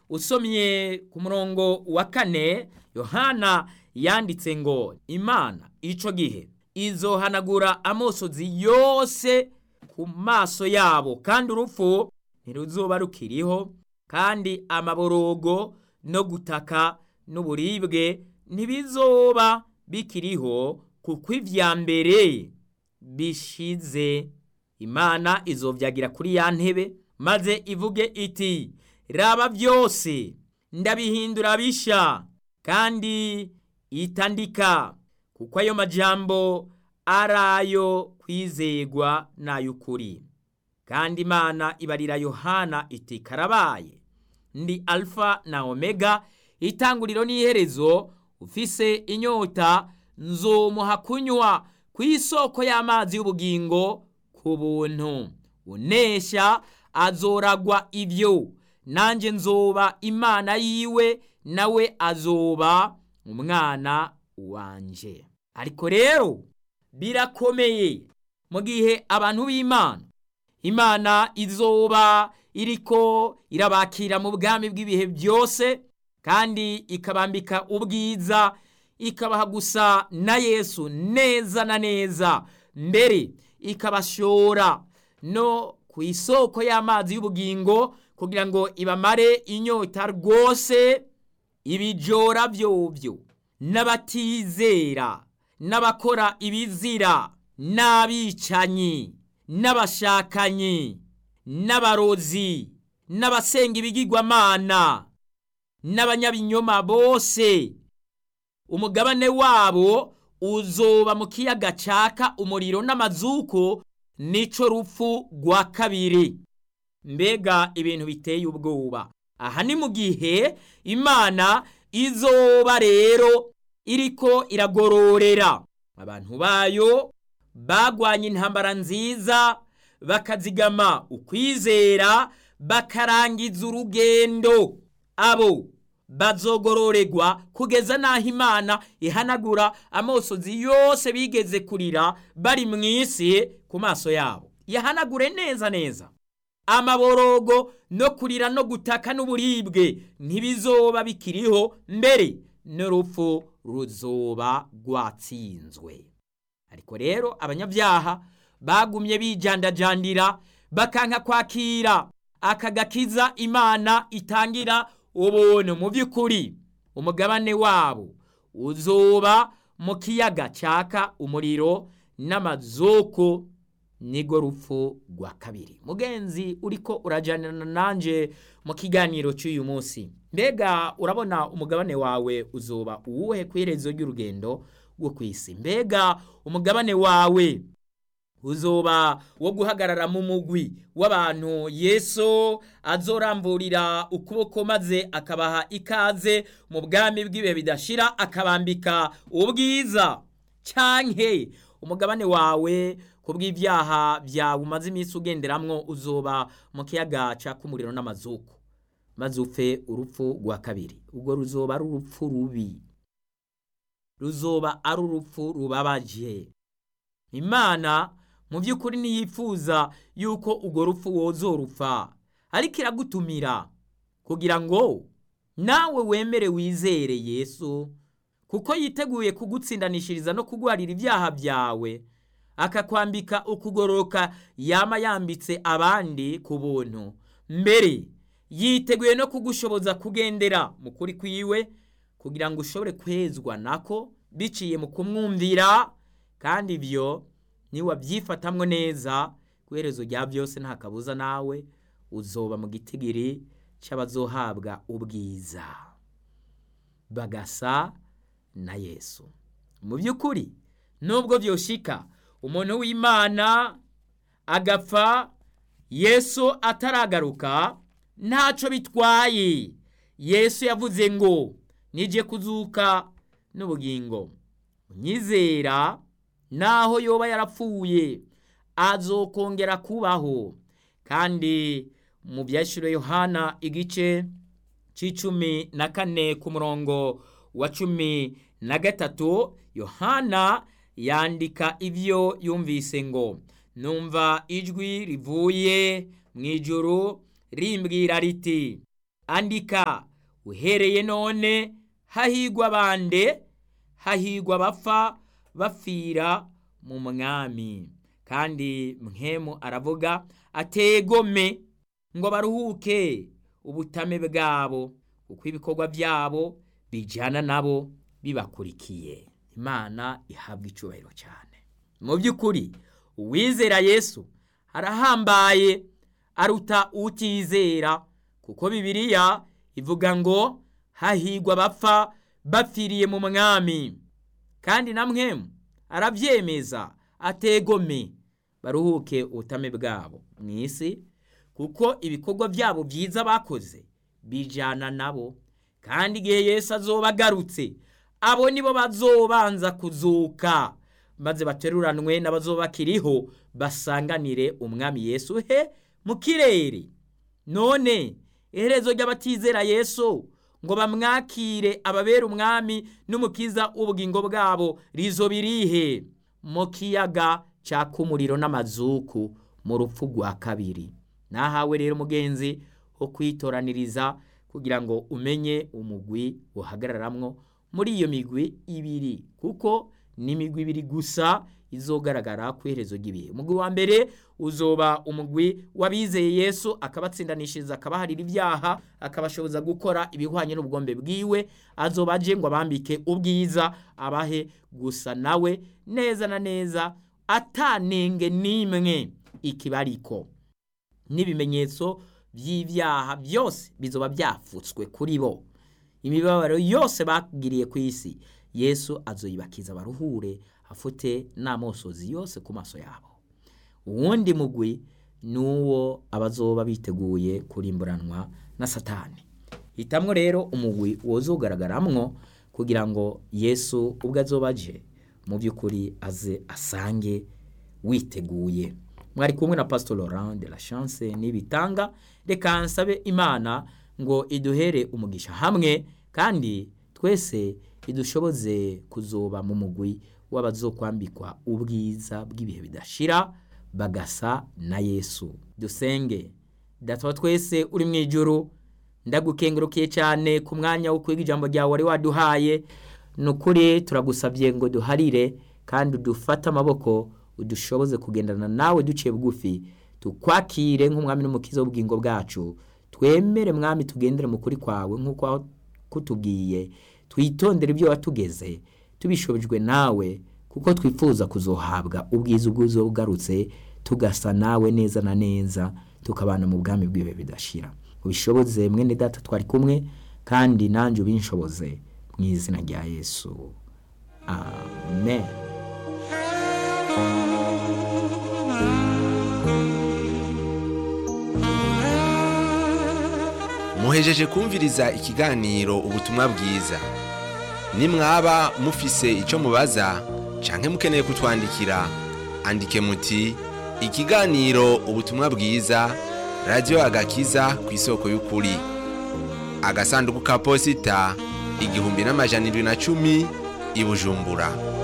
usomye ku murongo wa kane yohana yanditse ngo imana ico gihe izohanagura amosozi yose ku maso yabo kandi urupfu ntiruzoba rukiriho kandi amaborogo no gutaka n'uburibwe ntibizoba bikiriho kuko ivya mbere bishize imana izovyagira kuri ya ntebe maze ivuge iti raba byose ndabihindura bisha kandi itandika kuko ayo majambo ari ayo kwizegwa n'ay'ukuri kandi imana ibarira yohana iti karabaye ndi alfa na omega itanguriro n'iherezo ufise inyota nzomuha kunywa ku isoko y'amazi y'ubugingo ku buntu unesha azoragwa ibyo nanjye nzoba imana yiwe nawe azoba umwana wanje ariko rero birakomeye mu gihe abantu b'imana imana izoba iriko irabakira mu bwami bw'ibihe byose kandi ikabambika ubwiza ikabaha gusa na yesu neza na neza mbere ikabashora no ku isoko y'amazi y'ubugingo kugira ngo ibamare inyota rwose ibijora byobyo n'abatizera n'abakora ibizira n'abicanyi n'abashakanyi n'abarozi n'abasenga ibigirwamana n'abanyabinyoma bose umugabane wabo uzoba mu kiyaga caka umuriro n'amazuko nico rupfu rwa kabiri mbega ibintu biteye ubwoba aha ni mu gihe imana izoba rero iriko iragororera abantu bayo bagwanye intambara nziza bakazigama ukwizera bakarangiza urugendo abo bazogororerwa kugeza n'aho imana ihanagura amosozi yose bigeze kurira bari mu isi ku maso yabo yahanagure neza neza amaborogo no kurira no gutaka n'uburibwe ntibizoba bikiriho mbere n'urupfu ruzoba rwatsinzwe ariko rero abanyabyaha bagumye bijandajandira bakanka kwakira aka gakiza imana itangira ubuntu mu by'ukuri umugabane wabo uzoba mu kiyaga cyaka umuriro n'amazoko nigo rupfu rwa kabiri mugenzi uriko urajyanana nanjye mu kiganiro cy'uyu munsi mbega urabona umugabane wawe uzoba uwuhe ku iherezo ry'urugendo rwo ku isi mbega umugabane wawe uzoba wo guhagarara mu mugwi w'abantu yesu azoramburira ukuboko maze akabaha ikaze mu bwami bw'ibihe bidashira akabambika ubwiza cyanke umugabane wawe ku bw'ibyaha byawe umaze iminsi ugenderamwo uzoba mu kiyaga caka umuriro n'amazuku maze upfe urupfu rwa kabiri ubwo ruzoba ari urupfu rubi ruzoba ari urupfu rubabaje imana mu by'ukuri ntiyifuza yuko urwo rupfu wozorupfa ariko iragutumira kugira ngo nawe wemere wizere yesu kuko yiteguye kugutsindanishiriza no kugwarira ibyaha byawe akakwambika ukugororoka yama yambitse abandi ku buntu mbere yiteguye no kugushoboza kugendera mu kuri kwiwe kugira ngo ushobore kwezwa nako biciye mu kumwumvira kandi ibyo niwabyifatamwo neza ku iherezo rya byose nta kabuza nawe uzoba mu gitigiri cy'abazohabwa ubwiza bagasa na yesu mu by'ukuri nubwo byoshika umuntu w'imana agapfa yesu ataragaruka ntacyo bitwaye yesu yavuze ngo nijye kuzuka n'ubugingo unyizera naho yoba yarapfuye azokongera kubaho kandi mu byashyiro yohana igice cy'icumi na kane ku murongo wa cumi na gatatu yohana yandika ibyo yumvise ngo numva ijwi rivuye mu ijoro rimbwira riti andika uhereye none hahigwa bande hahigwa bapfa bapfira mu mwami kandi mwemu aravuga ategome ngo baruhuke ubutame bwabo kuko ibikorwa byabo bijyana nabo bibakurikiye imana ihabwa icyubahiro cyane mu by'ukuri uwizera yesu arahambaye aruta utizera kuko bibiliya ivuga ngo hahigwa bapfa bapfiriye mu mwami kandi na mwemu arabyemeza ategome baruhuke ubutame bwabo mu isi kuko ibikorwa byabo byiza bakoze bijyana nabo kandi igihe Yesu azoba agarutse abo nibo bazobanza kuzuka maze bateruranwe n'abazoba bakiriho basanganire umwami Yesu he mu kirere none iherezo ry'abatizera Yesu ngo bamwakire ababera umwami n'umukiza w'ubugingo bwabo rizo birihe mu kiyaga cyaka umuriro n'amazuku mu rupfu rwa kabiri nahawe rero umugenzi wo kwitoraniriza kugira ngo umenye umugwi uhagararamwo muri iyo migwi ibiri kuko ni imigwi ibiri gusa izogaragara ku iherezo ry'ibihe umugwi wa mbere uzoba umugwi w'abizeye yesu akabatsindanishiriza akabaharira ibyaha akabashoboza gukora ibihwanye n'ubugombe bwiwe azoba aje ngo abambike ubwiza abahe gusa nawe neza na neza atanenge n'imwe ikibariko n'ibimenyetso by'ibyaha byose bizoba byafutswe kuri bo imibabaro yose bagiriye ku isi yesu azoyibakiza baruhure afute n'amosozi yose ku maso yabo uwundi mugwi ni uwo abazoba biteguye kurimburanwa na satani hitamwo rero umugwi wozogaragaramwo kugira ngo yesu ubwo azoba aje mu by'ukuri aze asange witeguye mwari kumwe na pastor laurent de la chance n'ibitanga reka nsabe imana ngo iduhere umugisha hamwe kandi twese idushoboze kuzoba mu mugwi w'abazokwambikwa ubwiza bw'ibihe bidashira bagasa na yesu dusenge data wa twese uri mu ijuru ndagukengurukiye cyane ku mwanya wo kwiga ijambo ryawe wari waduhaye ni ukuri turagusabye ngo duharire kandi udufate amaboko udushoboze kugendana nawe duciye bugufi tukwakire nk'umwami n'umukiza w'ubugingo bwacu twemere mwami tugendere mu kuri kwawe nk'uko kutubwiye twitondere ibyo watugeze tubishobojwe nawe kuko twifuza kuzohabwa ubwiza ubwuzo bugarutse tugasa nawe neza na neza tukabana mu bwami bwiwe bidashira ubishoboze mwene data twari kumwe kandi nanjye ubinshoboze mu izina rya yesu amen muhejeje kumviriza ikiganiro ubutumwa bwiza nimwaba mufise icyo mubaza canke mukeneye kutwandikira andike muti ikiganiro ubutumwa bwiza radiyo agakiza ku isoko y'ukuri agasanduku ka posita igihumbi n'amajana irindwi na cumi i bujumbura